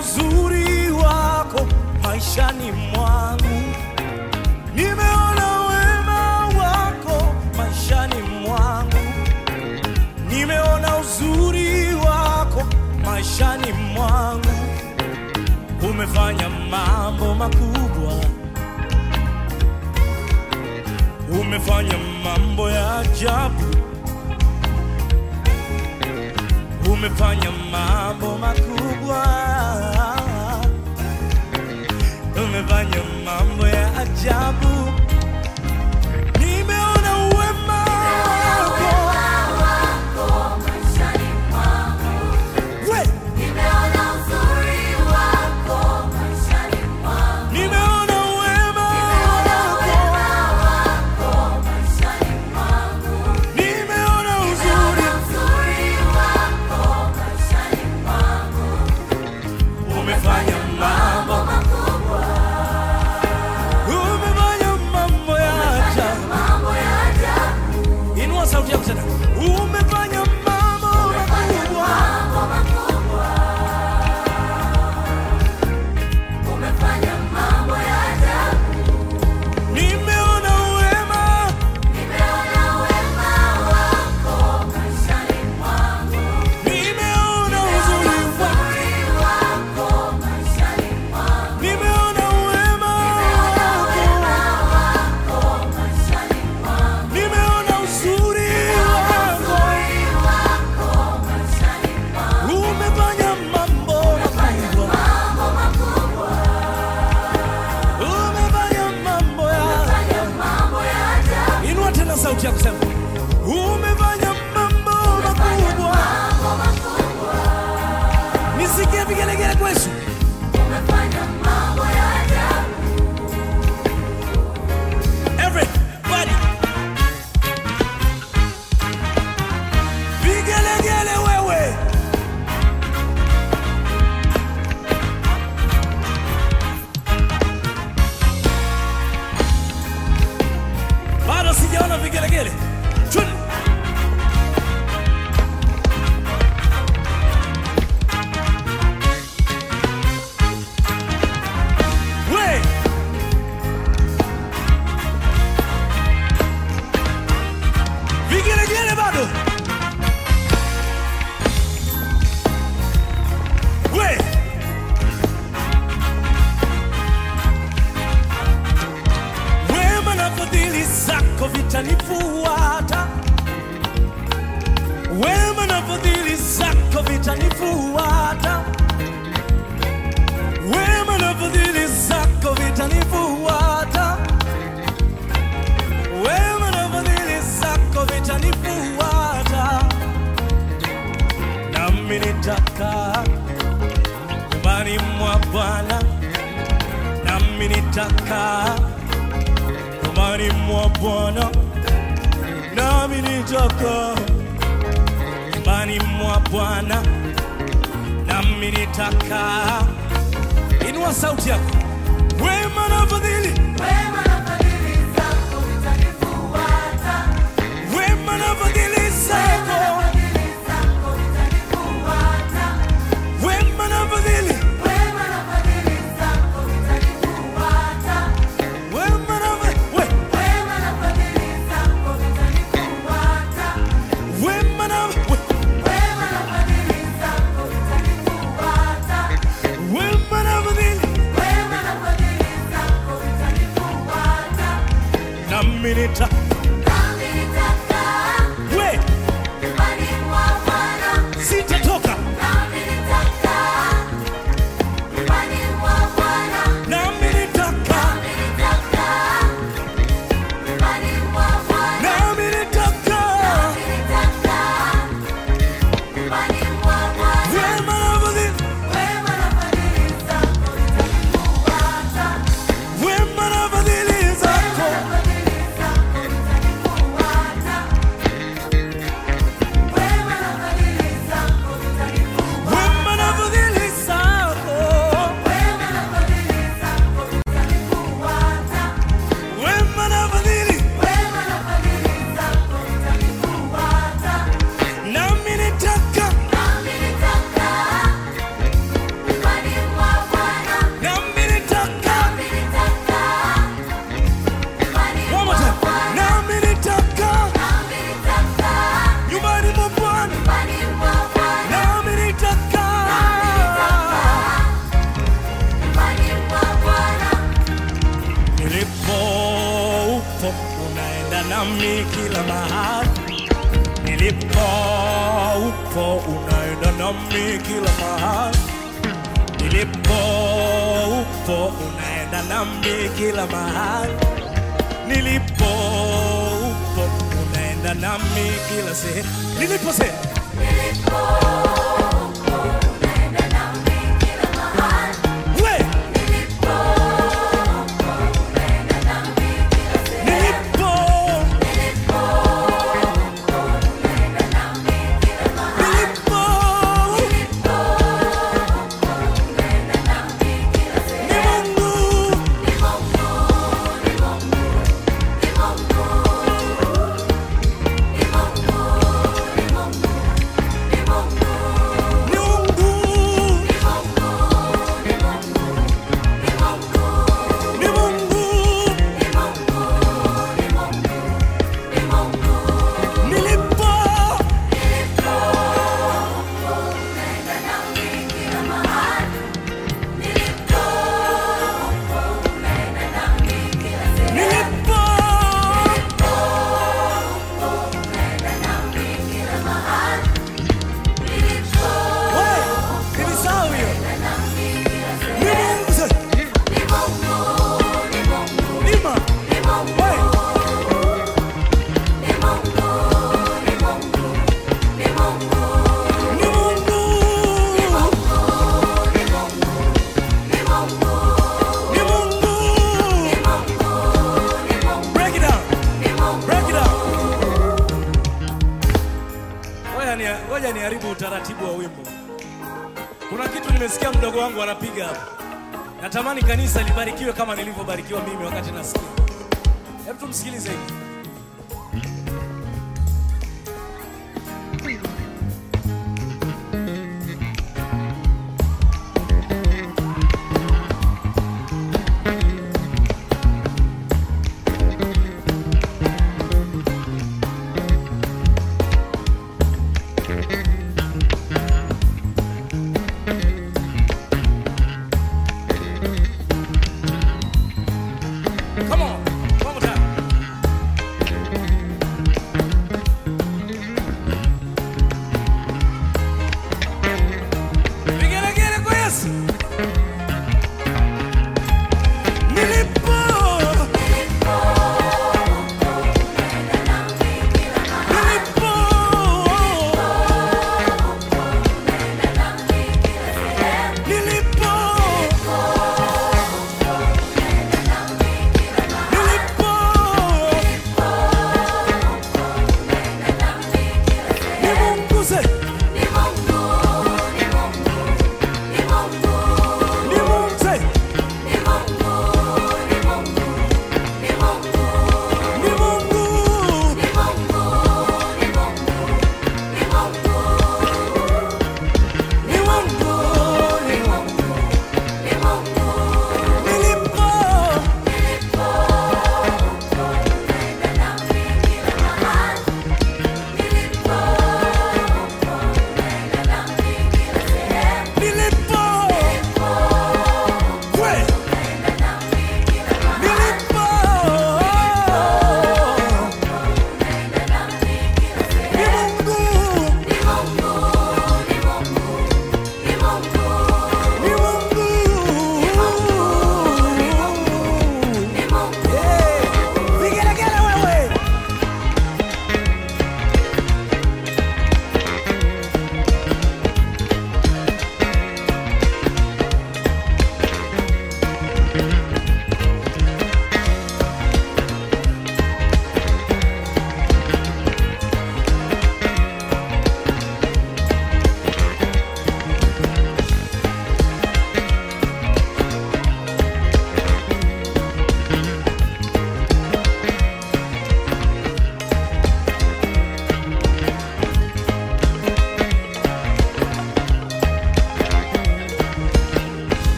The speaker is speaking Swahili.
uzuri wako maishani mwangu, nimeona wema wako maishani mwangu, nimeona uzuri wako maishani mwangu. Umefanya mambo makubwa, umefanya mambo ya ajabu, umefanya mambo makubwa, umefanya mambo ya ajabu. Nimeona uwema wako we, nimeona uwema wako, nimeona uzuri, umefanya mambo, umefanya mambo ya ajabu. Inua sauti yako tena, umefanya mambo makubwa. Nimeona uwema, nimeona uzuri wako, nimeona uwema wako, nimeona uzuri wako, umefanya mambo makubwa, umefanya mambo ya Inua tena sauti yako sema, umefanya mambo makubwa. Nisikie vigelegele kwa Yesu. Everybody. Vigelegele wewe. Bado sijaona vigelegele. Twende. We. Vigelegele bado. We. Wema na fadhili zako vitanifuata, wema na fadhili zako vitanifuata, wema na fadhili zako vitanifuata, wema na fadhili zako vitanifuata, nami nitakaa nyumbani mwa Bwana, nami nitakaa nyumbani mwa Bwana, nami nitakaa nyumbani mwa Bwana, nami nitakaa. Inua sauti yako, wema na fadhili, wema na fadhili zako, wema na fadhili zako, wema na fadhili, we, wema na we, wema na fadhili, nami nita we, sitatoka nami nitakaa nami nitakaa wema na fadhili, wema na fadhili zako kila mahali nilipo upo unaenda nami kila mahali nilipo upo unaenda nami kila mahali nilipo upo unaenda nami kila sehemu nilipo se we nilipo nilipo ni Mungu ni Mungu ni Mungu nilipo nilipo we nilisahau hiyo ni Mungu sasa Lima we ni Mungu ni Mungu break it down break it down ngoja ni ngoja niharibu utaratibu wa wimbo kuna kitu nimesikia mdogo wangu anapiga hapa natamani kanisa libarikiwe kama nilivyobarikiwa mimi wakati nasikia hebu tumsikilize hivi